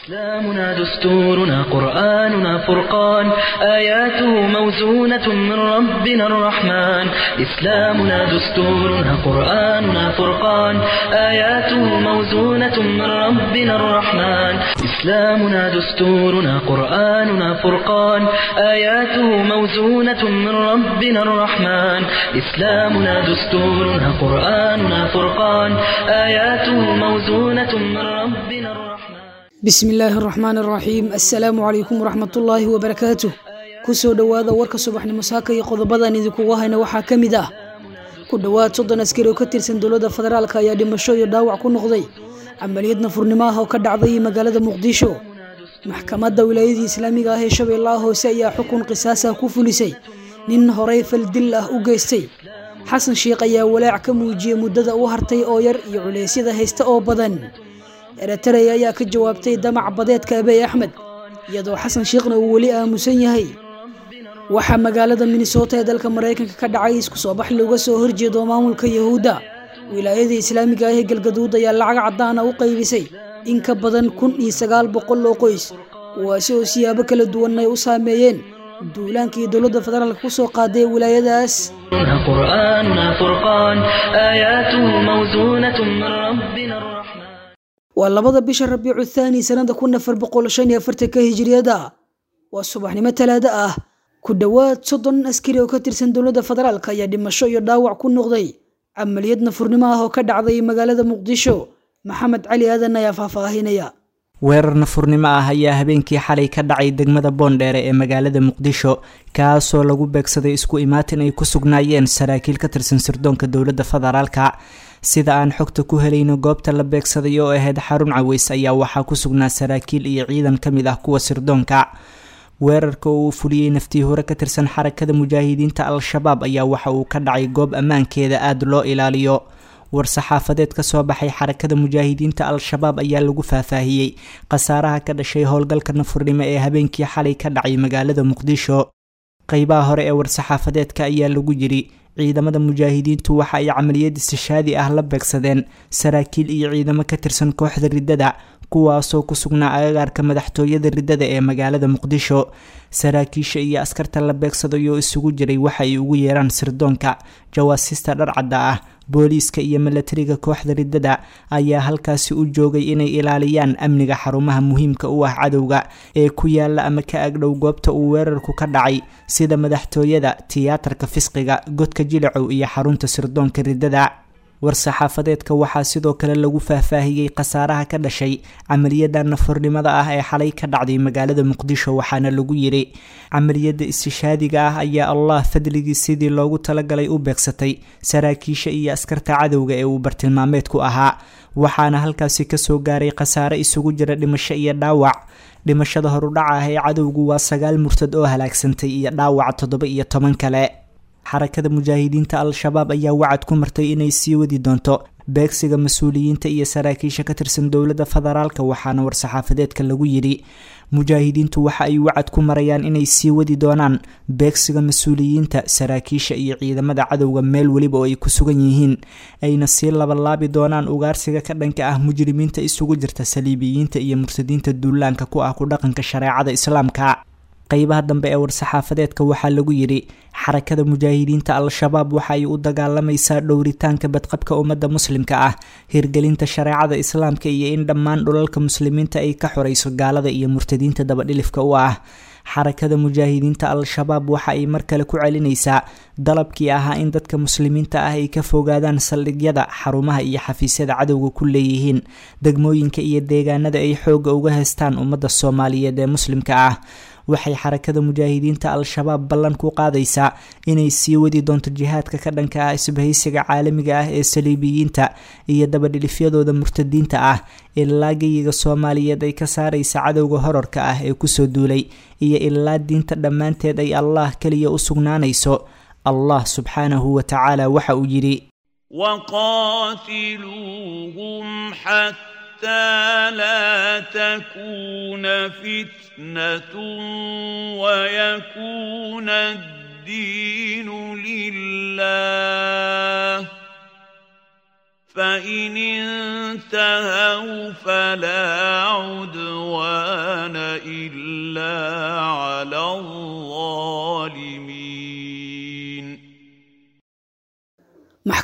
إسلامنا دستورنا قرآننا فرقان آياته موزونة من ربنا الرحمن إسلامنا دستورنا قرآننا فرقان آياته موزونة من ربنا الرحمن إسلامنا دستورنا قرآننا فرقان آياته موزونة من ربنا الرحمن إسلامنا دستورنا قرآننا فرقان آياته موزونة من ربنا الرحمن bismi illaahi araxmaan araxiim assalaamu calaykum waraxmatullaahi wabarakaatuh kusoo dhowaada warka subaxnimo saaka iyo qodobadan idinkugu hayna waxaa ka mid ah ku dhowaad soddon askari oo ka tirsan dowladda federaalk ayaa dhimasho iyo dhaawac ku noqday camaliyad nafurnimo ah oo ka dhacday magaalada muqdisho maxkamadda wilaayadii islaamiga ah ee shabeellaha hoose ayaa xukun qisaasah ku fulisay nin horey faldil ah u geystay xasan sheikh ayaa walaac ka muujiyey muddada u hartay oo yar iyo culeysyada haysta oo badan eretarey ayaa ka jawaabtay damac badeedka abey axmed iyadoo xasan shiikhna uu weli aamusan yahay waxaa magaalada minnesota ee dalka maraykanka ka dhacay isku soo bax looga soo horjeedo maamulka yahuudda wilaayada islaamiga ah ee galgaduud ayaa lacag caddaana u qaybisay in ka badan kun iyo sagaal boqol oo qoys kuwaasi oo siyaabo kala duwan ay u saameeyeen duulaankii dowladda federaalka ku soo qaaday wilaayadaas قرآننا فرقان آياته موزونة من ربنا الرحمن waa labada bisha rabiicu thaani sanada kun afar boqol shan iyo afartanka hijiriyada waa subaxnimo talaado ah ku dhowaad soddon askari oo ka tirsan dowladda federaalk ayaa dhimasho iyo dhaawac ku noqday camaliyad nafurnimo ah oo ka dhacday magaalada muqdisho maxamed cali aadan ayaa faahfaahinaya weerar nafurnimo ah ayaa habeenkii xalay ka dhacay degmada boondheere ee magaalada muqdisho kaasoo lagu beegsaday isku imaatin ay ku sugnaayeen saraakiil ka tirsan sirdoonka dowladda federaalka sida aan xogta ku helayno goobta la beegsaday oo ahayd xarun caweys ayaa waxaa ku sugnaa saraakiil iyo ciidan ka mid ah kuwa sirdoonka weerarka oo uu fuliyey naftii hore ka tirsan xarakada mujaahidiinta al-shabaab ayaa waxa uu ka dhacay goob ammaankeeda aada loo ilaaliyo war-saxaafadeed ka soo baxay xarakada mujaahidiinta al-shabaab ayaa lagu faahfaahiyey khasaaraha ka dhashay howlgalka nafurnimo ee habeenkii xalay ka dhacay magaalada muqdisho qeybaha hore ee war-saxaafadeedka ayaa lagu yiri ciidamada mujaahidiintu waxa ay camaliyad istishaadi ah la beegsadeen saraakiil iyo ciidamo ka tirsan kooxda riddada kuwaasoo ku sugnaa agagaarka madaxtooyada riddada ee magaalada muqdisho saraakiisha iyo askarta la beegsaday oo isugu jiray waxa ay ugu yeeraan sirdoonka jawaasista dharcadda ah booliiska iyo milatariga kooxda riddada ayaa halkaasi u joogay inay ilaaliyaan amniga xarumaha muhiimka u ah cadowga ee ku yaala ama ka agdhow goobta uu weerarku ka dhacay sida madaxtooyada tiyaatarka fisqiga godka jilicow iyo xarunta sirdoonka riddada war-saxaafadeedka waxaa sidoo kale lagu faahfaahiyey khasaaraha ka dhashay camaliyada nafurnimada ah ee xalay ka dhacday magaalada muqdisho waxaana lagu yiri camaliyada istishaadiga ah ayaa allah fadligii sidii loogu talagalay u beegsatay saraakiisha iyo askarta cadowga ee uu bartilmaameedku ahaa waxaana halkaasi kasoo gaaray khasaare isugu jira dhimasho iyo dhaawac dhimashada horudhaca ah ee cadowgu waa sagaal murtad oo halaagsantay iyo dhaawac toddoba iyo toban kale xarakada mujaahidiinta al-shabaab ayaa wacad ku martay inay sii wadi doonto beegsiga mas-uuliyiinta iyo saraakiisha ka tirsan dowladda federaalka waxaana war-saxaafadeedka lagu yidhi mujaahidiintu waxa ay wacad ku marayaan inay sii wadi doonaan beegsiga mas-uuliyiinta saraakiisha iyo ciidamada cadowga meel weliba oo ay ku sugan yihiin ayna sii labalaabi doonaan ugaarsiga ka dhanka ah mujrimiinta isugu jirta saliibiyiinta iyo murtadiinta duulaanka ku ah ku dhaqanka shareecada islaamka qeybaha dambe ee war-saxaafadeedka waxaa lagu yidhi xarakada mujaahidiinta al-shabaab waxa ay u dagaalamaysaa dhowritaanka badqabka ummadda muslimka ah hirgelinta shareecada islaamka iyo in dhammaan dhulalka muslimiinta ay ka xorayso gaalada iyo murtadiinta dabadhilifka u ah xarakada mujaahidiinta al-shabaab waxa ay mar kale ku celinaysaa dalabkii ahaa in dadka muslimiinta ah ay ka fogaadaan saldhigyada xarumaha iyo xafiisyada cadowga ku leeyihiin degmooyinka iyo deegaanada ay xoogga uga heystaan ummadda soomaaliyeed ee muslimka ah waxay xarakada mujaahidiinta al-shabaab ballan ku qaadaysaa inay sii wadi doonto jihaadka ka dhanka ah isbahaysiga caalamiga ah ee saliibiyiinta iyo dabadhilifyadooda murtadiinta ah ilaa geyiga soomaaliyeed ay ka saaraysa cadowga horarka ah ee kusoo duulay iyo ilaa diinta dhammaanteed ay allah keliya u sugnaanayso allah subxaanahu wa tacaala waxa uu yidhi وقاتلوهم حتى لا تكون فتنة ويكون الدين لله فإن انتهوا فلا عدوان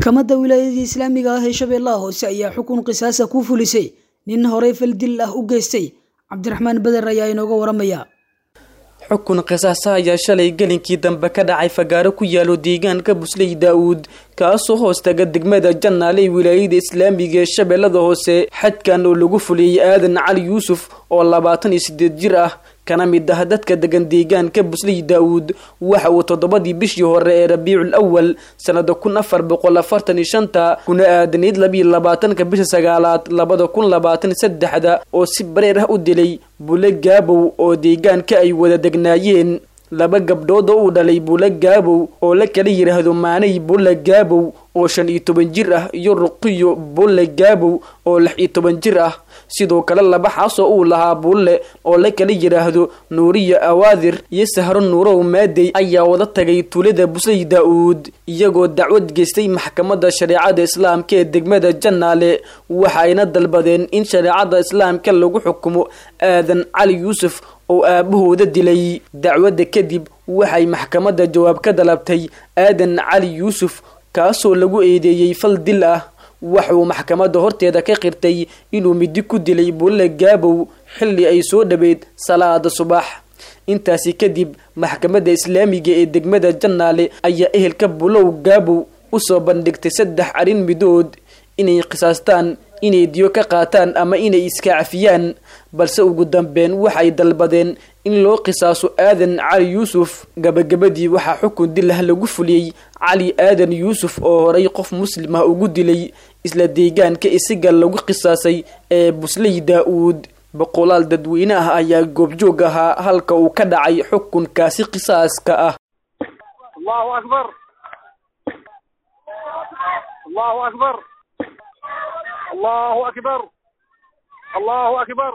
maxkamadda wilaayadii islaamiga ah ee shabeellaha hoose ayaa xukun qisaasa ku fulisay nin horey faldil ah u geystay cabdiraxmaan beder ayaa inooga waramaya xukun qisaasa ayaa shalay gelinkii dambe ka dhacay fagaaro ku yaalo deegaanka busley daa-uud kaasoo hoos taga degmada jannaale ee wilaayada islaamiga ee shabeellada hoose xadkan oo lagu fuliyey aadan cali yuusuf oo labaatan iyo sideed jir ah kana mid ah dadka degan deegaanka busley daa-uud waxa uu toddobadii bishii hore ee rabiicul awal sanada kun afar boqol afartan iyo shanta kuna aadanayd labiiyo labaatanka bisha sagaalaad labada kun labaatan saddexda oo si bareer ah u dilay bule gaabow oo deegaanka ay wada degnaayeen laba gabdhood oo uu dhalay bule gaabow oo la kala yidhaahdo maanay bule gaabow oo shan iyo toban jir ah iyo ruqiyo bulle gaabow oo lix iyo toban jir ah sidoo kale laba xaasoo uu lahaa bulle oo la kala yidhaahdo nuuriya awaadir iyo sahro nuurow maadey ayaa wada tagay tuulada busley daa-uud iyagoo dacwad geystay maxkamadda shareecada islaamka ee degmada jannaale waxa ayna dalbadeen in shareecada islaamka lagu xukumo aadan cali yuusuf oo aabahooda dilay dacwadda kadib waxay maxkamadda jawaab ka dalabtay aadan cali yuusuf kaasoo lagu eedeeyey fal dil ah waxauu maxkamadda horteeda ka qirtay inuu midi ku dilay bulle gaabow xilli ay soo dhaweyd salaada subax intaasi kadib maxkamadda islaamiga ee degmada jannaale ayaa ehelka bulow gaabow usoo bandhigtay saddex arrin midood inay qisaastaan inay diyo ka qaataan ama inay iska cafiyaan balse ugu dambeyn waxay dalbadeen in loo qisaaso aadan cali yuusuf gabagabadii waxaa xukun dil ah lagu fuliyey cali aadan yuusuf oo horay qof muslim ah ugu dilay isla deegaanka isiga lagu qisaasay ee busley daa-uud boqolaal dadweyne ah ayaa goobjoog ahaa halka uu ka dhacay xukunkaasi qisaaska ah allahu akbar allahu akbar allahu akbar allahu akbar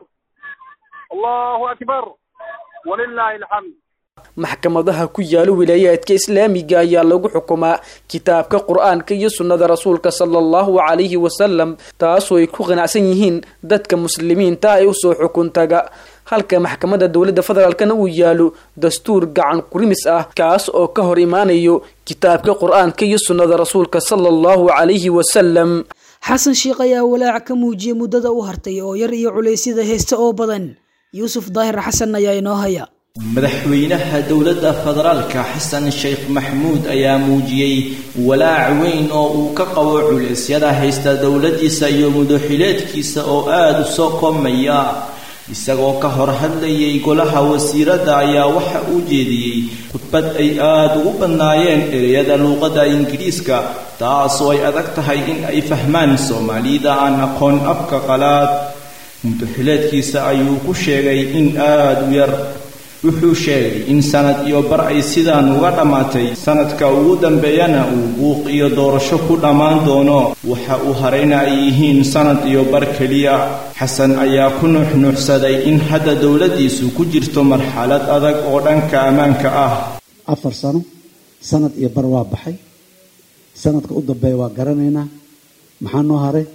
allahu akbar walilahi alxamd maxkamadaha ku yaalo wilaayaadka islaamiga ayaa lagu xukumaa kitaabka qur-aanka iyo sunnada rasuulka sala allahu calayhi wasalam taasoo ay ku qanacsan yihiin dadka muslimiinta ay usoo xukun taga halka maxkamadda dowladda federaalkana uu yaalo dastuur gacan kurimis ah kaas oo ka hor imaanayo kitaabka qur-aanka iyo sunnada rasuulka sala allahu calayhi wasalam xasan sheikh ayaa walaac ka muujiyey muddada u hartay oo yar iyo culeysyada heesta oo badan yuusuf daahir xasan ayaa inoo haya madaxweynaha dowladda federaalka xasan sheekh maxmuud ayaa muujiyey walaac weyn oo uu ka qabo culeysyada haysta dowladdiisa iyo mudaxileedkiisa oo aada u soo koomaya isagoo ka hor hadlayay golaha wasiiradda ayaa waxa uu jeediyey khudbad ay aada ugu badnaayeen ereyada luuqadda ingiriiska taasoo ay adag tahay in ay fahmaan soomaalida aan aqoon afka qalaad mudaxileedkiisa ayuu ku sheegay in aada u yar wuxuu sheegay in sanad iyo bar ay sidaan uga dhammaatay sanadka ugu dambeeyana uu buuq iyo doorasho ku dhammaan doono waxa uu harayna ay yihiin sanad iyo bar keliya xasan ayaa ku nuuxnuuxsaday in hadda dowladdiisu ku jirto marxalad adag oo dhanka ammaanka ah afar sano sanad iyo bar waa baxay sanadka u dambeeya waa garanaynaa maxaa noo haray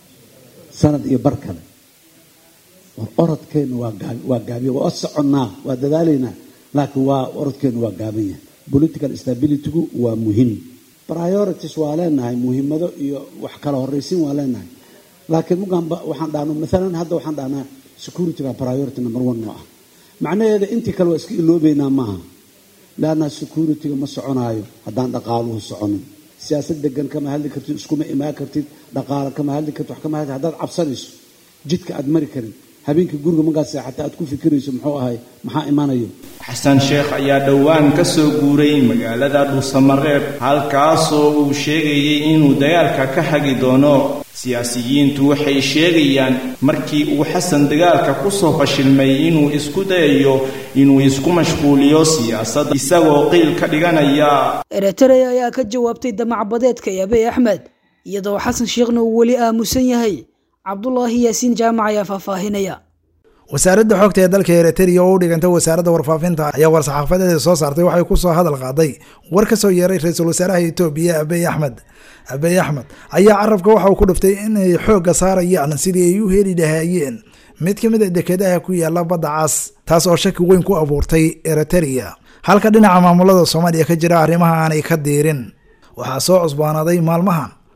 sanad iyo bar kale war orodkeennu waa gaabiya waa soconnaa waa dadaalaynaa laakiin waa orodkeennu waa gaaban yahay political stabilitygu waa muhiim priorities waa leenahay muhiimado iyo wax kala horraysiin waa leenahay laakiin mugaanba waxaan dhahno maalan hadda waxaan dhahnaa securityga priority number one noo ah macnaheeda intii kale waa iska iloobeynaa maaha leanna securityga ma soconaayo haddaan dhaqaaluhu soconin siyaasad degan kama hadli kartid iskuma imaan kartid dhaqaalo kama hadli kartid wax kama hadli haddaad cabsanayso jidka aad mari karin habeenkii guriga markaad seexata aad ku fikirayso muxuu ahay maxaa imanayo xasan sheekh ayaa dhowaan ka soo guuray magaalada dhuusamareeb halkaasoo uu sheegayay inuu dagaalka ka hagi doono siyaasiyiintu waxay sheegayaan markii uu xasan dagaalka kusoo fashilmay inuu isku dayayo inuu isku mashquuliyo siyaasadda isagoo qiil ka dhiganaya eritrea ayaa ka jawaabtay damacbadeedka ee abiy axmed iyadoo xasan sheekhna uu weli aamusan yahay cabdulaahi yaasiin jaamac ayaa faahfaahinaya wasaaradda xogta ee dalka eritrea oo u dhiganta wasaaradda warfaafinta ayaa war-saxaafadeeda soo saartay waxay ku soo hadal qaaday war ka soo yeeray ra-iisul wasaaraha etoobiya abiy axmed abiy axmed ayaa carabka waxa uu ku dhiftay inay xoogga saarayaan sidii ay u heli lahaayeen mid ka mid a dekedaha ku yaala badda cas taas oo shaki weyn ku abuurtay eritrea halka dhinaca maamulada soomaaliya ka jira arrimaha aanay ka diirin waxaa soo cusbaanaaday maalmahan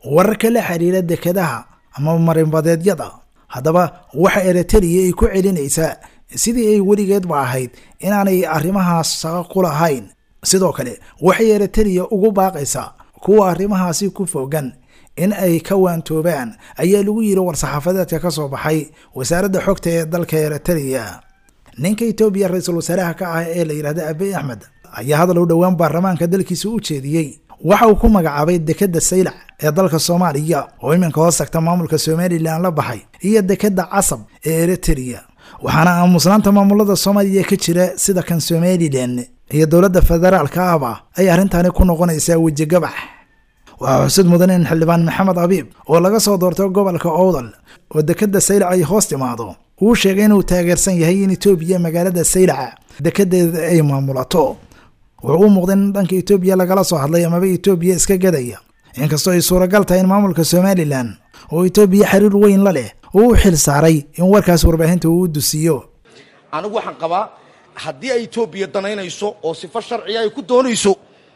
wararka la xiriira dekedaha ama marinbadeedyada haddaba waxa eritrea ay ku celinaysaa sidii ay weligeedba ahayd inaanay arrimahaas shaqo ku lahayn sidoo kale waxay eritrea ugu baaqaysaa kuwa arrimahaasi ku fogan in ay ka waantoobaan ayaa lagu yiri war-saxaafadeedka ka soo baxay wasaaradda xogta ee dalka eritrea ninka etoobiya ra-iisul wasaaraha ka ah ee la yidhahda abiy axmed ayaa hadal u dhowaan baarlamaanka dalkiisa u jeediyey waxa uu ku magacaabay dekeda saylac ee dalka soomaaliya oo iminka hoos tagta maamulka somalilan la baxay iyo dekeda casab ee eritrea waxaana aamusnaanta maamulada soomaaliya ka jira sida kan somalilan iyo dowladda federaalka ahba ay arrintaani ku noqonaysaa wejigabax waxaa xusid mudan in xildhibaan maxamed abiib oo laga soo doortay gobolka owdal oo dekeda saylac ay hoos timaado uu sheegay inuu taageersan yahay in etoobiya magaalada saylaca dekedeeda ay maamulato wuxuu u muuqday in dhanka etoobiya lagala soo hadlay amaba etoobiya iska gadaya inkastoo ay suuragal tahay in maamulka somalilan oo etoobiya xiriir weyn la leh uu u xil saaray in warkaas warbaahinta uu u dusiiyo anigu waxaan qabaa haddii ay etoobiya danaynayso oo sifo sharciga ay ku doonayso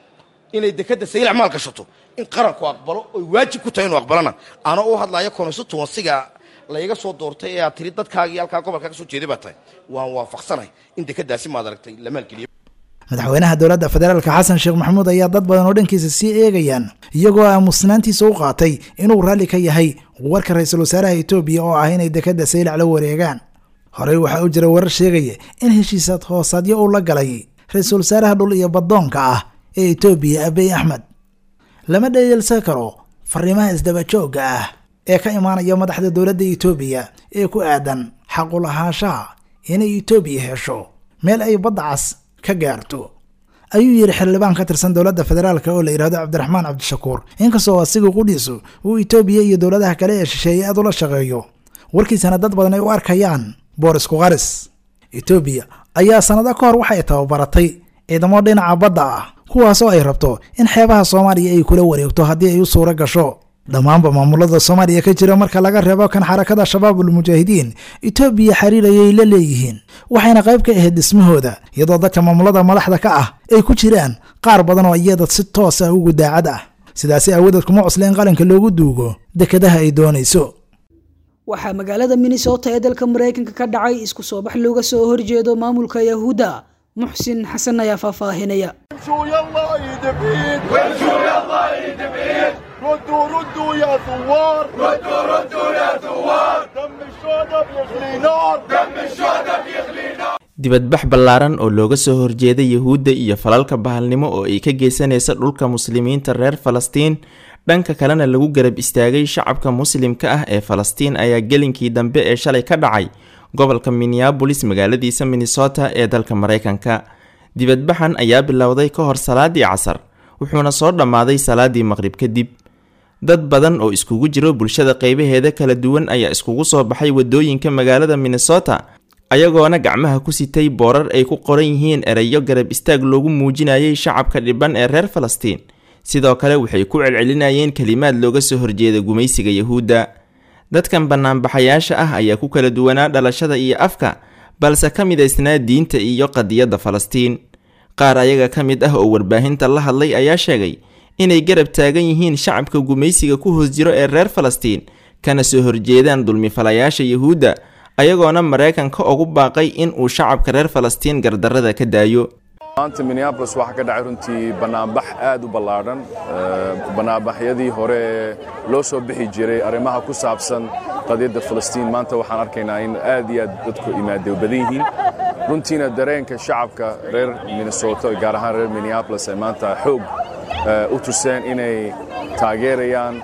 inay dekeda saylac maal gashato in qaranku aqbalo oy waajib ku tahay inuu aqbalana anoo u hadlaya constituensiga layga soo doortay ee aad tiri dadkaagii halkaa gobolka ka soo jeeday baa tahay waan waafaqsanahay in dekedaasi maad aragtay la maalgeliyo madaxweynaha dowladda federaalka xasan sheekh maxamuud ayaa dad badan oo dhankiisa sii eegayaan iyagoo aamusnaantiisa u qaatay inuu raalli ka yahay warka ra-iisul wasaaraha etoobiya oo ah inay dekeda saylac la wareegaan horey waxaa u jira warar sheegaya in heshiisaad hoosaadyo uu la galay ra-iisul wasaaraha dhul iyo baddoonka ah ee etoobiya abiy axmed lama dheyeelsan karo fariimaha isdabajoogga ah ee ka imaanaya madaxda dowladda etoobiya ee ku aadan xaqulahaanshaha inay etoobiya hesho meel ay badda cas ka gaarto ayuu yidhi xildhibaan ka tirsan dowladda federaalk oo la yidhahdo cabdiraxmaan cabdishakuur inkastoo asiga qudhiisu uu etoobiya iyo dowladaha kale ee shisheeye aad ula shaqeeyo warkiisana dad badan ay u arkayaan boorisku qaris etoobiya ayaa sannado ka hor waxay tababaratay ciidamo dhinaca badda ah kuwaasoo ay rabto in xeebaha soomaaliya ay kula wareegto haddii ay u suuro gasho dhammaanba maamulada soomaaliya ka jira marka laga reebo kan xarakada shabaabul mujaahidiin etoobiya xiriir ayay la leeyihiin waxayna qayb ka ahayd dhismahooda iyadoo dadka maamulada madaxda ka ah ay ku jiraan qaar badan oo iyada si toos ah ugu daacad ah sidaasi aawadeed kuma cusla in qalinka loogu duugo dekedaha ay doonayso waxaa magaalada minnesota ee dalka maraykanka ka dhacay isku soo bax looga soo horjeedo maamulka yahuudda muxsin xasan ayaa faahfaahinaya ردوا ردوا يا ثوار ردوا ردوا يا ثوار دم الشهداء بيغلي نار دم الشهداء بيغلي نار dibadbax ballaaran oo looga soo horjeeda yuhuudda iyo falalka bahalnimo oo ay ka geysanaysa dhulka muslimiinta reer falastiin dhanka kalena lagu garab istaagay shacabka muslimka ah ee falastiin ayaa gelinkii dambe ee shalay ka dhacay gobolka minneabolis magaaladiisa minnesota ee dalka maraykanka dibadbaxan ayaa bilowday ka hor salaadii casar wuxuuna soo dhammaaday salaadii maqrib kadib dad badan oo iskugu jiro bulshada qeybaheeda kala duwan ayaa iskugu soo baxay wadooyinka magaalada minnesota ayagoona gacmaha ku sitay boorar ay ku qoran yihiin ereyo garab istaag loogu muujinayay shacabka dhiban ee reer falastiin sidoo kale waxay ku celcelinayeen kelimaad looga soo horjeeda gumaysiga yahuudda dadkan banaanbaxayaasha ah ayaa ku kala duwanaa dhalashada iyo afka balse ka midaysnaa diinta iyo qadiyadda falastiin qaar ayaga ka mid ah oo warbaahinta la hadlay ayaa sheegay inay garab taagan yihiin shacabka gumaysiga ku hoos jiro ee reer falastiin kana soo horjeedaan dulmifalayaasha yuhuudda ayagoona maraykanka ugu baaqay in uu shacabka reer falastiin gardarrada ka daayo maanta minneabolis waxaa ka dhacay runtii bannaanbax aad u ballaadhan bannaanbaxyadii hore ee loo soo bixi jiray arrimaha ku saabsan qadiyadda falastiin maanta waxaan arkaynaa in aad iyo aad dadku imaadey badan yihiin runtiina dareenka shacabka reer minnesota gaar ahaan reer minneabolis ay maanta xoog u tuseen inay taageerayaan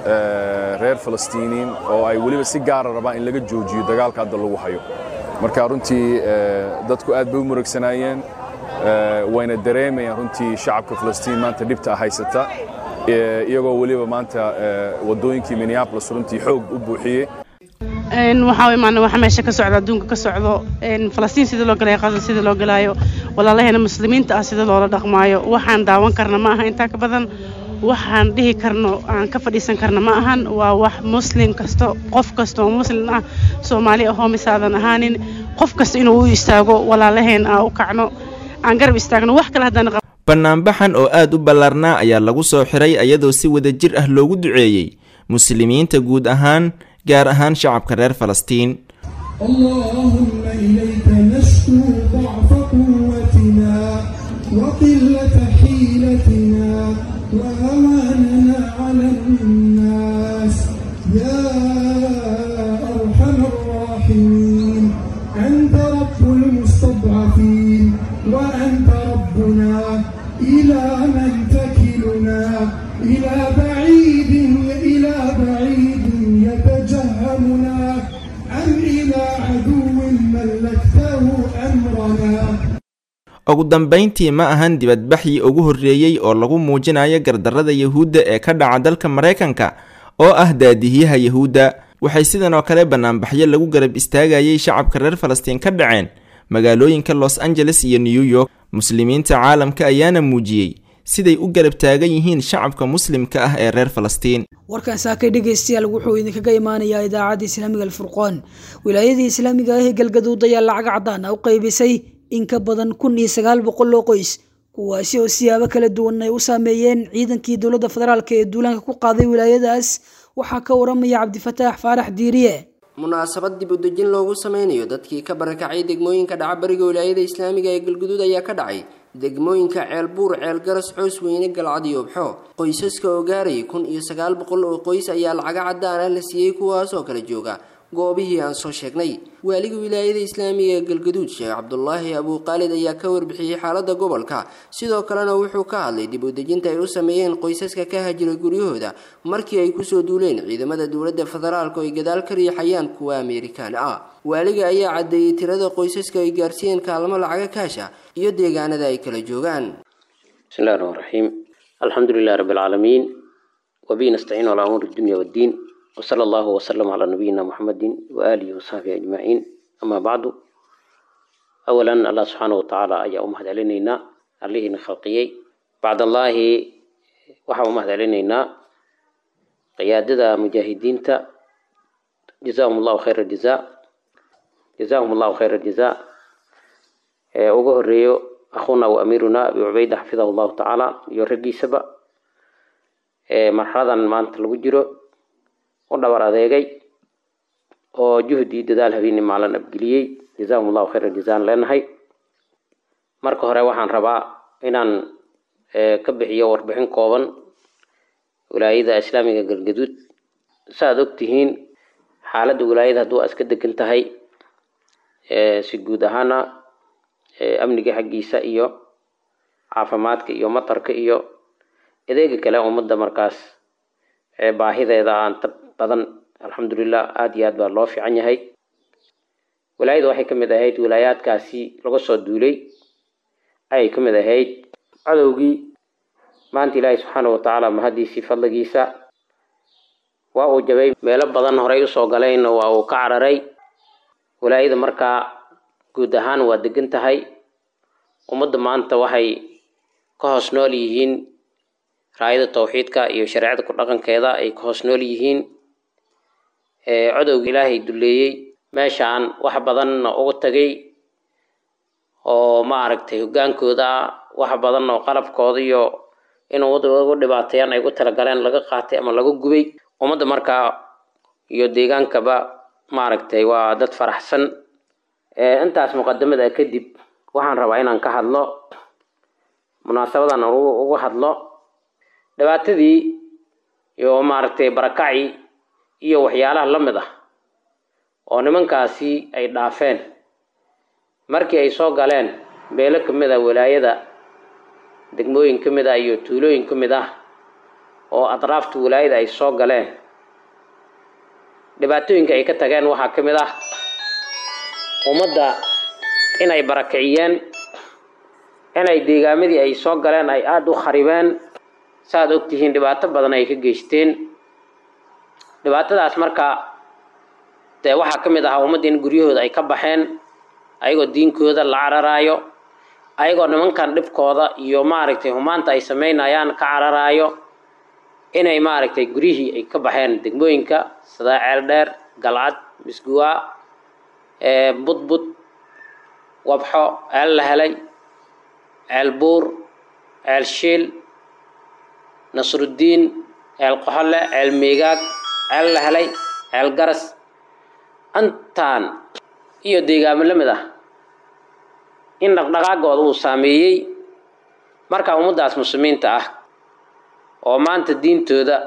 reer falastiiniin oo ay weliba si gaara rabaan in laga joojiyo dagaalka hadda lagu hayo marka runtii dadku aad bay u muragsanaayeen wayna dareemayaan runtii shacabka falastiin maanta dhibta haysata iyagoo weliba maanta wadooyinkii minneabolis runtii xoog u buuxiyey waxaa imaana waxa meesha ka socda adduunka ka socdo falastiin sida loo galayo qaza sida loo galaayo walaalaheena muslimiinta ah sida loola dhaqmaayo waxaan daawan karna ma aha intaa ka badan waxaan dhihi karno aan ka fadhiisan karna ma ahan waa wax muslim kasto qof kasta oo muslim ah soomaali ahoo misaadan ahaanin qof kasta inuu u istaago walaalaheen aa u kacno aan garab istaagno wax kale haddaan bannaanbaxan oo aad u ballaarnaa ayaa lagu soo xiray iyadoo si wadajir ah loogu duceeyey muslimiinta guud ahaan gaar ahaan shacabka reer falastiin اللهم إليك نشكو ضعف قوتنا وقلة حيلتنا وهواننا على الناس يا أرحم الراحمين أنت رب المستضعفين وأنت ربنا إلى من تكلنا إلى بعيد إلى بعيد يتجهمنا أم إلى عدو ملكته أمرنا ugu dambayntii ma ahan dibadbaxii ugu horreeyey oo lagu muujinayo gardarrada yuhuudda ee ka dhaca dalka maraykanka oo ah daadihiyaha yuhuudda waxay sidan oo kale bannaanbaxyo lagu garab istaagayay shacabka reer falastiin ka dhaceen magaalooyinka los angeles iyo new york muslimiinta caalamka ayaana muujiyey siday u garab taagan yihiin shacabka muslimka ah ee reer falastiin warkan saakay dhegaystayaal wuxuu idinkaga imaanayaa idaacadda islaamiga alfurqoon wilaayadii islaamiga ah ee galgaduud ayaa lacag cadaan ah u qaybisay in ka badan kun iyo sagaal boqol oo qoys kuwaasi oo siyaabo kala duwan ay u saameeyeen ciidankii dowladda federaalk ee duulaanka ku qaaday wilaayadaas waxaa ka waramaya cabdifataax faarax diiriye munaasabad dib u dejin loogu sameynayo dadkii ka barakacay degmooyinka dhaca bariga wilaayada islaamiga ee galguduud ayaa ka dhacay degmooyinka ceelbuur ceelgaras coos weyne galcad iyo obxo qoysaska oo gaarayay kun iyo sagaal boqol oo qoys ayaa lacaga cadaan ah la siiyey kuwaas oo kala jooga goobihii aan soo sheegnay waaliga wilaayada islaamiga ee galgaduud sheekh cabdulaahi abuuqaalid ayaa ka warbixiyey xaalada gobolka sidoo kalena wuxuu ka hadlay dib u dejinta ay u sameeyeen qoysaska ka hajiray guryahooda markii ay kusoo duuleen ciidamada dowladda federaalk oo ay gadaal ka riixayaan kuwa ameerikaan ah waaliga ayaa caddeeyey tirada qoysaska ay gaarsiiyeen kaalmo lacaga kaasha iyo deegaanada ay kala joogaan bismillahi raxmaan raxiim alxamdu lilahi rabbi alcaalamiin wabihi nastaciin calaa umuuri dunya waddiin وصلى الله وسلم على نبينا محمد وآله وصحبه أجمعين أما بعد أولا الله سبحانه وتعالى أيا أمهد علينا عليه نخلقيي بعد الله وحا أمهد علينا قيادة مجاهدين تا جزاهم الله خير الجزاء جزاهم الله خير الجزاء ugu horeeyo akhuuna wa amiiruna abi cubayda xafidahu allahu tacaala iyo raggiisaba marxaladan maanta lagu jiro u dhabar adeegay oo juhdi dadaal habeeni maalin abgeliyey jazaahum allahu khayra jazaan leenahay marka hore waxaan rabaa inaan ka bixiyo warbixin kooban wilaayada islaamiga galgaduud saaad ogtihiin xaaladda wilaayada hadduu iska degan tahay si guud ahaana amniga xaggiisa iyo caafimaadka iyo matarka iyo adeega kale ummadda markaas baahideeda aan ta badan alxamdulilah aada iyo aad baa loo fiican yahay wilaayada waxay ka mid ahayd wilaayaadkaasi laga soo duulay ayay ka mid ahayd cadowgii maanta ilaahay subxaana watacaala mahadiisii fadligiisa waa uu jabay meelo badan horey usoo galeen waa uu ka cararay wilaayada markaa guud ahaan waa degan tahay ummadda maanta waxay ka hoos nool yihiin raayada tawxiidka iyo shareecada ku dhaqankeeda ay ka hoos nool yihiin codowga ilaahay duleeyey meeshaan wax badanna uga tagay oo maaragtay hogaankooda wax badan oo qalabkooda iyo inuu ugu dhibaateeyaan ay ugu talagaleen laga qaatay ama laga gubay ummadda markaa iyo deegaankaba maaragtay waa dad faraxsan intaas muqadamada kadib waxaan rabaa inaan ka hadlo munaasabadan uga hadlo dhibaatadii iyo maaragtay barakacii iyo waxyaalaha la mid ah oo nimankaasi ay dhaafeen markii ay soo galeen beelo ka mid ah walaayada degmooyin ka mid ah iyo tuulooyin ka mid ah oo atraafta walaayada ay soo galeen dhibaatooyinka ay ka tageen waxaa ka mid ah ummadda inay barakiciyeen inay deegaamadii ay soo galeen ay aada u kharibeen saaad ogtihiin dhibaato badan ay ka geysteen dhibaatadaas marka dee waxaa ka mid ahaa ummadda in guryahooda ay ka baxeen ayagoo diinkooda la cararaayo ayagoo nimankan dhibkooda iyo maaragtay humaanta ay sameynayaan ka cararaayo inay maaragtay guryihii ay ka baxeen degmooyinka sida ceeldheer galcad misguwaa budbud wabxo ceel la helay ceel buur ceel shiil nasruddiin ceel qoxole ceel miigaag ceel la helay ceel garas intaan iyo deegaamo la mid ah in dhaqdhaqaagooda uu saameeyey marka ummaddaas muslimiinta ah oo maanta diintooda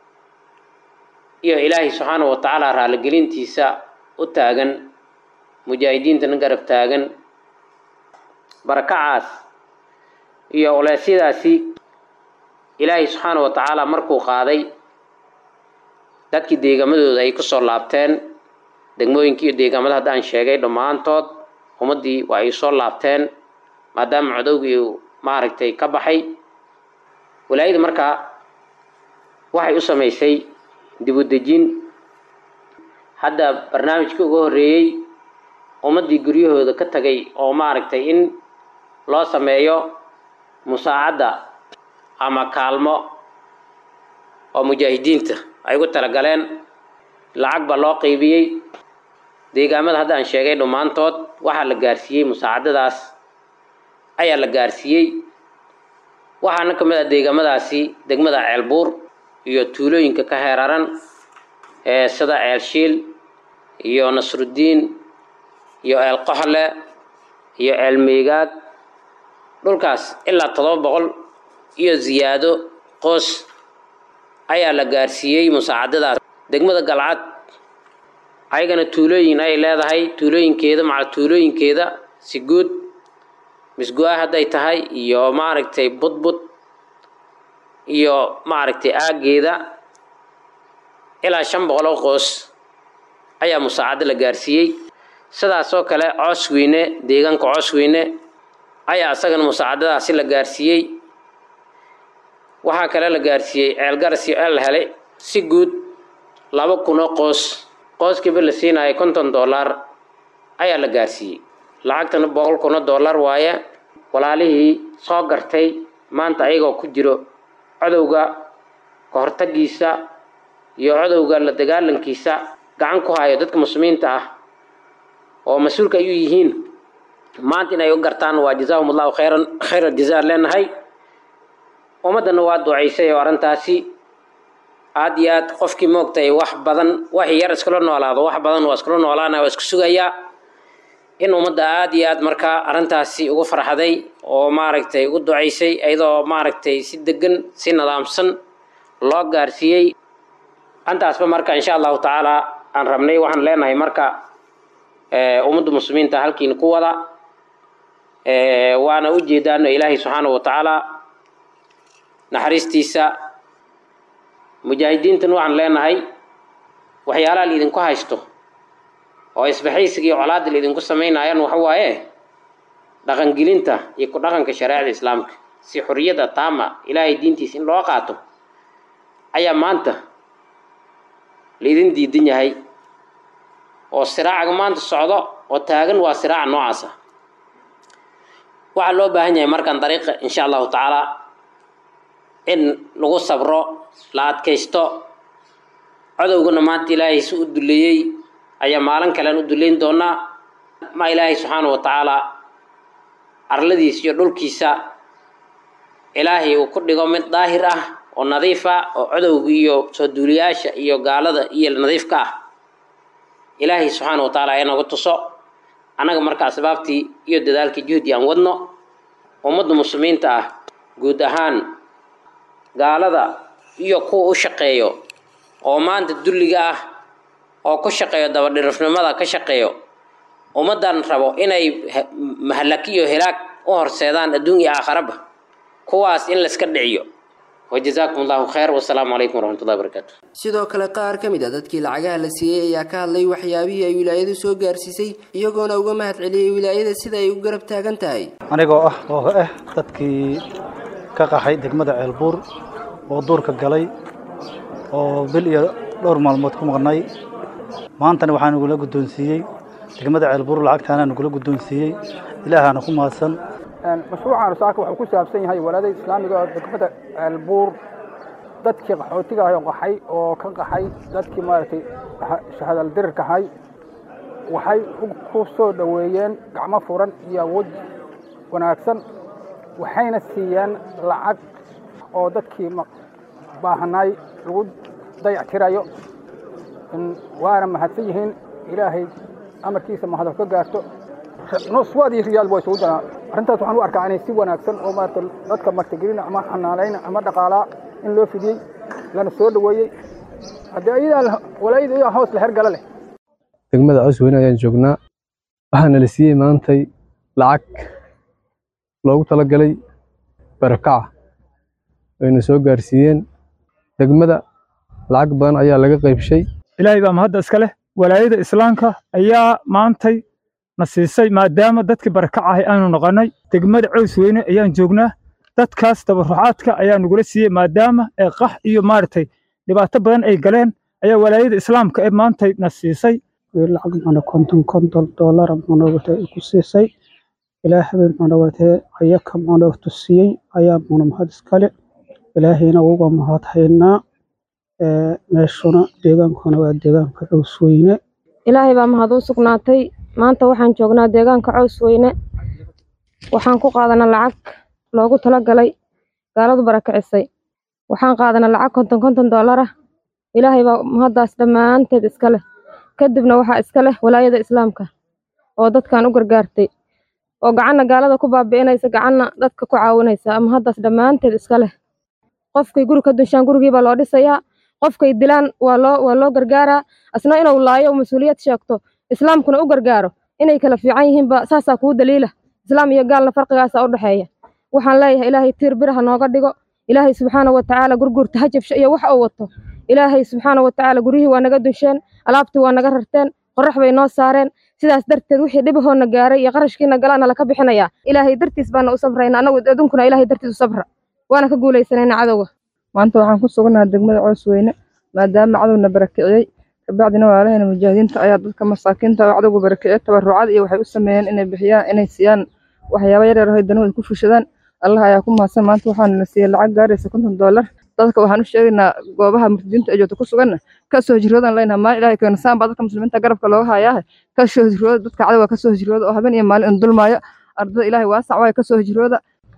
iyo ilaahay subxaanahu wa tacaala raaligelintiisa u taagan mujaahidiintana garab taagan barakacaas iyo oleysyadaasi ilaahay subxaanahu wa tacaala markuu qaaday dadkii deegamadooda ay kusoo laabteen degmooyinkii iyo deegaamada hadda aan sheegay dhammaantood ummaddii waa ay soo laabteen maadaama codowgii uu maaragtay ka baxay walaayada markaa waxay u samaysay dib u dejin hadda barnaamijkii uga horreeyey ummaddii guryahooda ka tagay oo maaragtay in loo sameeyo musaacadda ama kaalmo oo mujaahidiinta ay ugu talagaleen lacag baa loo qeybiyey deegaamada hadda aan sheegay dhammaantood waxaa la gaarsiiyey musaacadadaas ayaa la gaarsiiyey waxaana ka mid ah deegaamadaasi degmada ceelbuur iyo tuulooyinka ka heeraran ee sida ceel shiil iyo nasruddiin iyo ceel qoxle iyo ceel meegaag dhulkaas ilaa toddoba boqol iyo ziyaado qoos ayaa la gaarsiiyey musaacadadaas degmada galcad ayagana tuulooyin ay leedahay tuulooyinkeeda macal tuulooyinkeeda si guud misgu-a hadday tahay iyo maaragtay budbud iyo maaragtay aaggeeda ilaa shan boqol oo qoos ayaa musaacado la gaarsiiyey sidaasoo kale coosweyne deegaanka coosweyne ayaa isagana musaacadadaasi la gaarsiiyey waxaa kale la gaarsiiyey ceelgaras iyo ceel helay si guud laba kun oo qoos qooskiiba la siinayo konton dollar ayaa la gaarsiiyey lacagtana boqol kun oo dollar waaye walaalihii soo gartay maanta ayagoo ku jiro codowga ka hortagiisa iyo codowga la dagaalankiisa gacan ku hayo dadka muslimiinta ah oo mas-uulka ayuu yihiin maanta inay u gartaan waa jazaahum allahu khayran khayra jazaa leenahay ummaddana waa duceysay oo arrintaasi aad iyo aad qofkii moogtay wax badan wax yar iskula noolaado wax badan waa iskula noolaana waa isku sugayaa in ummadda aad iyo aad markaa arrintaasi ugu farxaday oo maaragtay ugu duceysay iyadoo maaragtay si degan si nidaamsan loo gaarsiiyey antaasba marka insha allahu tacaala aan rabnay waxaan leenahay marka ummadda muslimiinta halkiina ku wada waana u jeedaano ilaahay subxaanahu wa tacaala naxariistiisa mujaahidiintan waxaan leenahay waxyaalaha laidinku haysto oo isbaxaysiga iyo colaadda laidinku samaynayaan waxa waaye dhaqangelinta iyo ku dhaqanka shareecada islaamka si xorriyadda taama ilaahay diintiisa in loo qaato ayaa maanta laidin diidan yahay oo siraacaga maanta socdo oo taagan waa siraaca noocaasa waxaa loo baahan yahay markaan dariiqa insha allahu tacaala in lagu sabro la adkaysto codowgana maanta ilaahay si u duleeyey ayaa maalin kalean u duleyn doonaa ma ilaahay subxaana wa tacaala arladiisa iyo dhulkiisa ilaahay uu ku dhigo mid daahir ah oo nadiif ah oo codowga iyo soo duuliyaasha iyo gaalada iyo nadiifka ah ilaahay subxaana wa tacaala ayaa nooga tuso annaga marka asbaabtii iyo dadaalkii juhdi aan wadno ummadda muslimiinta ah guud ahaan gaalada iyo kuwa u shaqeeyo oo maanta dulliga ah oo ku shaqeeyo dabadhirifnimada ka shaqeeyo ummaddan rabo inay mahalaki iyo hilaag u horseedaan adduun iyo aakharaba kuwaas in layska dhiciyo wajazaakum allahu khayr wasalaamu calaykum waraxmatullahi wabarakaatu sidoo kale qaar ka mid a dadkii lacagaha la siiyey ayaa ka hadlay waxyaabihii ay wilaayadu soo gaarsiisay iyagoona uga mahad celiyey wilaayada sida ay u garab taagan tahay anigoo ah oo ah dadkii ka qaxay degmada ceelbuur oo duurka galay oo bil iyo dhowr maalmood ku maqnay maantana waxaa nagula guddoonsiiyey degmada ceelbuur lacagtaana nagula guddoonsiiyey ilaahaana ku mahadsan mashruucan saaka wuxuu ku saabsan yahay walaadada islaamiga oo degmada ceelbuur dadkii qaxootiga ah oo qaxay oo ka qaxay dadkii maaragtay shahadal dirirka ahay waxay ku soo dhoweeyeen gacmo furan iyo awood wanaagsan waxayna siiyeen lacag oo dadkii baahanaay lagu dayactirayo waana mahadsan yihiin ilaahay amarkiisa mahado ka gaarto nuswaad iyo riyaal waa isugu daraa arrintaas waxaan u arkaa inay si wanaagsan oo maarata dadka martigelina ama xanaanayna ama dhaqaalaa in loo fidiyey lana soo dhoweeyey haddii ayadaa walaayada iyaa hoos la hergala leh degmada cosweyne ayaan joognaa waxaana la siiyey maantay lacag loogu talagalay barakaca ayna soo gaarsiiyeen degmada lacag badan ayaa laga qaybshay ilaahay baa mahadda iska leh walaayada islaamka ayaa maantay na siisay maadaama dadkii barakacahay aanu noqonnay degmada cows weyne ayaan joognaa dadkaas tabarucaadka ayaa nagula siiyey maadaama ee qax iyo maaragtay dhibaato badan ay galeen ayaa walaayada islaamka ee maantay na siisay lacag mana konton konton doolara manowate ku siisay ilaa habeen manowatee ayaka mana tusiyey ayaa muna mahad iskale ilaahayna uga mahad haynaa meeshuna deegaankuna waa deegaanka cows weyne ilaahay baa mahad u sugnaatay maanta waxaan joognaa deegaanka cows weyne waxaan ku qaadanaa lacag loogu talagalay gaaladu barakicisay waxaan qaadanaa lacag konton konton doolar ah ilaahay baa mahaddaas dhammaanteed iska leh kadibna waxaa iska leh walaayada islaamka oo dadkan u gargaartay oo gacanna gaalada ku baabi'inaysa gacanna dadka ku caawinaysa ama haddaas dhammaanteed iska leh qofkay guri ka dunshaan gurigiibaa loo dhisayaa qofkay dilaan waa loo waa loo gargaaraa asna inuu laayo mas-uuliyad sheegto islaamkuna u gargaaro inay kala fiican yihiinba saasaa kuu daliila islaam iyo gaalna farqigaasa u dhexeeya waxaan leeyahay ilaahay tiir biraha nooga dhigo ilaahay subxaana wa tacaala gurgurta ha jabsho iyo wax uu wato ilaahay subxaana wa tacaala guryihii waa naga dunsheen alaabtii waa naga rarteen qorrax bay noo saareen sidaas darteed wixii dhibahoona gaaray iyo qarashkiina galaana laka bixinayaa ilaahay dartiis baana u sabrayna annagu adunkuna ilaahay dartiis u sabra waana ka guulaysanayna cadowga maanta waxaan ku sugannahay degmada cows weyne maadaama cadowna barakiciyey kabacdina walaalahayna mujaahidiinta ayaa dadka masaakiinta oo cadowga barakiciyey tabarucad iyo waxay u sameeyeen inay bixiyaan inay siiyaan waxyaaba yaryar oo danuhu ay ku fushadaan allah ayaa ku mahadsan maanta waxaana la siiyey lacag gaaraysa konton doolar dadka waxaan u sheegaynaa goobaha murtadiinta ee joogta ku suganna kasoo hijroodan leynaha maalin ilahay keena saan baa dadka muslimiinta garabka looga hayaahe kasoo hijrooda dadka cadowga kasoo hijrooda oo habeen iyo maalin in dulmaayo ardada ilaahay waasac waayo kasoo hijrooda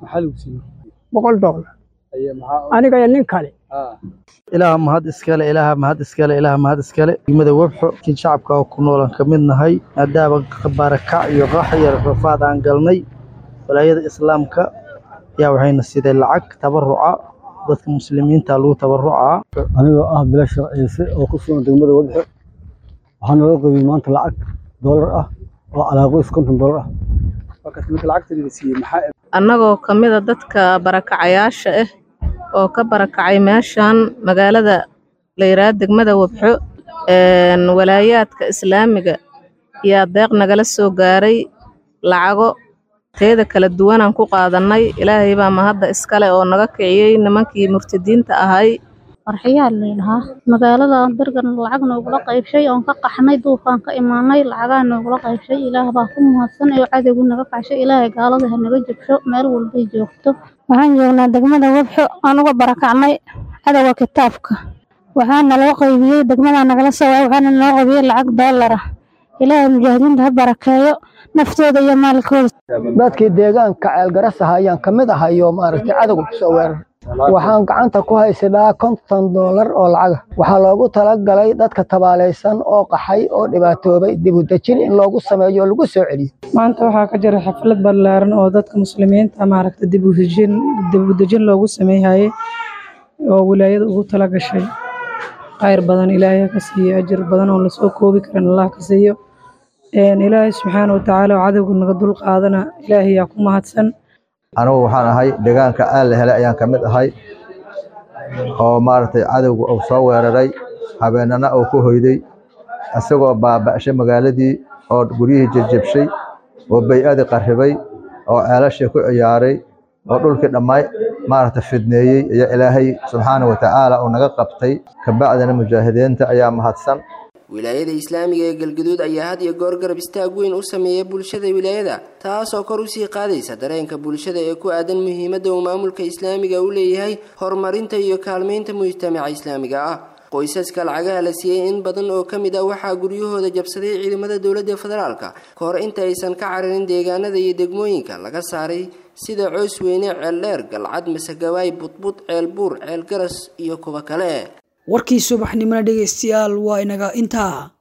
boqol doolar aniga iyo nin kale ilaaha mahad iskale ilaaha mahad iskale ilaaha mahad iskale degmada webxo kin shacabka oo ku noolan ka mid nahay maadaama barakac iyo qax iyo rafaad aan galnay walaayada islaamka ayaa waxayna siday lacag tabaruca dadka muslimiinta lagu tabarucaa anigoo ah bilasha ciise oo ku sugan degmada webxo waxaa naloo qaybiyey maanta lacag doolar ah oo calaaqoys konton doolar ah annagoo ka mid a dadka barakacayaasha ah oo ka barakacay meeshan magaalada la yidhaha degmada webxo walaayaadka islaamiga yaa deeq nagala soo gaaray lacago teeda kala duwanaan ku qaadannay ilaahay baa mahadda iskale oo naga kiciyey nimankii murtadiinta ahay farxiyaa layidhahaa magaalada bergan lacag noogula qaybshay oon ka qaxnay duufaan ka imaanay lacagaa noogula qaybshay ilaah baa ku mahadsan oo cadowgu naga kacshay ilaahay gaalada ha naga jabsho meel walbay joogto waxaan joognaa degmada webxo anuga barakacnay cadowga kitaabka waxaana loo qaybiyey degmada nagala soo waay waxaana noo qaybiyey lacag doolara ilaahay mujaahidiinta ha barakeeyo naftooda iyo maalkooda dadkii deegaanka ceelgarasaha ayaan ka mid ahay oo maaragtay cadowga kusoo weerar waxaan gacanta ku haysanaa konton doolar oo lacaga waxaa loogu talagalay dadka tabaalaysan oo qaxay oo dhibaatoobay dibudejin in loogu sameeyo oo lagu soo celiyo maanta waxaa ka jira xaflad ballaaran oo dadka muslimiinta maaragta dibudejin dibudejin loogu sameeyhaye oo wilaayada ugu tala gashay khayr badan ilaahay ha ka siiyo ajir badan oo lasoo koobi karin allah ka siiyo ilaahay subxaana watacaala oo cadowga naga dul qaadana ilaahay yaa ku mahadsan anigu waxaan ahay deegaanka aan la helay ayaan ka mid ahay oo maaragtay cadowga uu soo weeraray habeenana uu ku hoyday isagoo baaba'shay magaaladii oo guryihii jejebshay oo bay-adii qarribay oo ceelashii ku ciyaaray oo dhulkii dhammaay maaragtay fidneeyey ayaa ilaahay subxaana watacaala uu naga qabtay kabacdina mujaahidiinta ayaa mahadsan wilaayada islaamiga ee galgaduud ayaa had iyo goor garab istaag weyn u sameeya bulshada wilaayada taasoo kor usii qaadaysa dareenka bulshada ee ku aadan muhiimadda uu maamulka islaamiga u leeyahay horumarinta iyo kaalmaynta mujtamaca islaamiga ah qoysaska lacagaha la siiyey in badan oo ka mid ah waxaa guryahooda jabsaday ciidamada dowladda federaalka ka hor inta aysan ka cararin deegaanada iyo degmooyinka laga saaray sida coosweyne ceeldheer galcad masagawaay budbud ceelbuur ceelgaras iyo kuwa kale warkii subaxnimona dhegaystayaal waa inaga intaa